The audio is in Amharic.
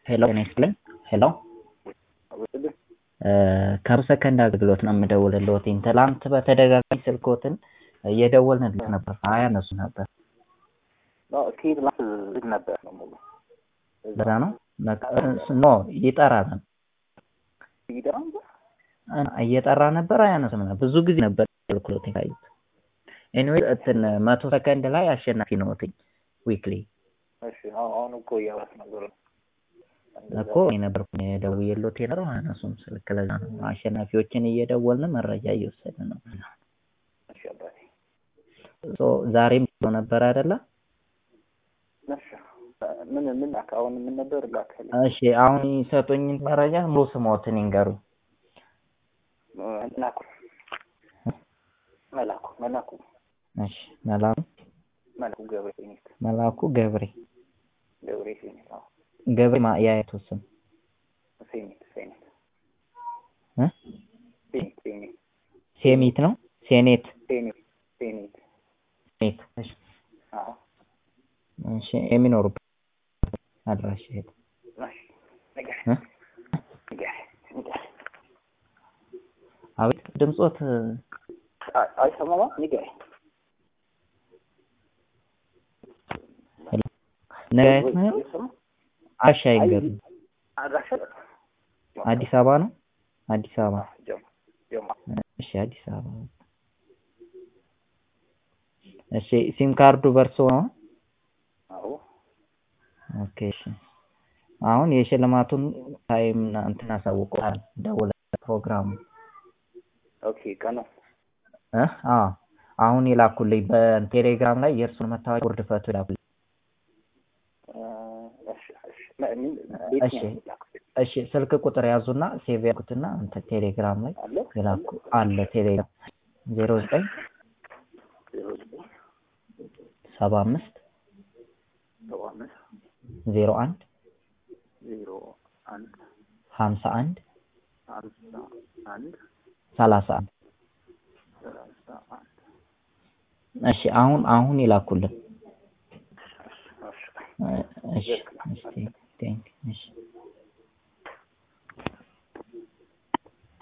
ሄሎ ጤና ይስጥልኝ ሄሎ ከሰከንድ አገልግሎት ነው የምደውልልዎትኝ ትላንት በተደጋጋሚ ስልክዎትን እየደወልንልዎት ነበር አያነሱም ነበር ከየት ላስ ዝግ ነበር ነው ሙሉ በዛ ነው ኖ ይጠራ ነበር ይጠራ ነበር እየጠራ ነበር አያነሱም ነበር ብዙ ጊዜ ነበር አገልግሎት የታዩት ኤኒዌይ እንትን መቶ ሰከንድ ላይ አሸናፊ ነዎትኝ ዊክሊ እሺ አሁን እኮ እያወራስ ነበር እኮ እኔ ነበርኩ ደውዬልዎት የነበረው አያነሱም ስልክ ለዛ ነው አሸናፊዎችን እየደወልን መረጃ እየወሰድን ነው እሺ አባቴ ዛሬም ብሎ ነበር አይደለ እሺ ምን ምን አሁን ምን ነበር ላከል እሺ አሁን ይሰጡኝ መረጃ ሙሉ ስሞትን ይንገሩኝ መላኩ መላኩ መላኩ እሺ መላኩ መላኩ ገብሬ ሴኔት መላኩ ገብሬ ገብሬ ሴኔት አዎ ገብሬ ማ የአያቱ ስም ሴኔት ሴኔት እ ሴኔት ሴኔት ሴሚት ነው ሴኔት ሴኔት ሴኔት ሴኔት እሺ አዎ እሺ የሚኖሩበት አድራሻ የት እሺ ነገር እ ነገር ነገር አቤት ድምጾት አይሰማማ ንገረኝ ነገ የት ነው አሻ ይንገሩኝ አድራሻ አዲስ አበባ ነው አዲስ አበባ ጀማ ጀማ እሺ አዲስ አበባ እሺ ሲም ካርዱ በርሶ ነው አዎ ኦኬ እሺ አሁን የሽልማቱን ታይም እንትን አሳውቀዋል ደውለ ፕሮግራሙ ኦኬ ቀኑ እ አዎ አሁን ይላኩልኝ በቴሌግራም ላይ የእርሱን መታወቂያ ውርድ ፈቱ ይላኩልኝ እሺ እሺ ምን ቤት እሺ ነው ላኩት እሺ ስልክ ቁጥር ያዙና ሴቭ ያልኩትና እንትን ቴሌግራም ላይ አለ ይላኩ አለ ቴሌግራም ዜሮ ዘጠኝ ዜሮ ዘጠኝ ሰባ አምስት ሰባ አምስት ዜሮ አንድ ዜሮ አንድ ሀምሳ አንድ ሀምሳ አንድ ሰላሳ አንድ ሰላሳ አንድ እሺ አሁን አሁን ይላኩልን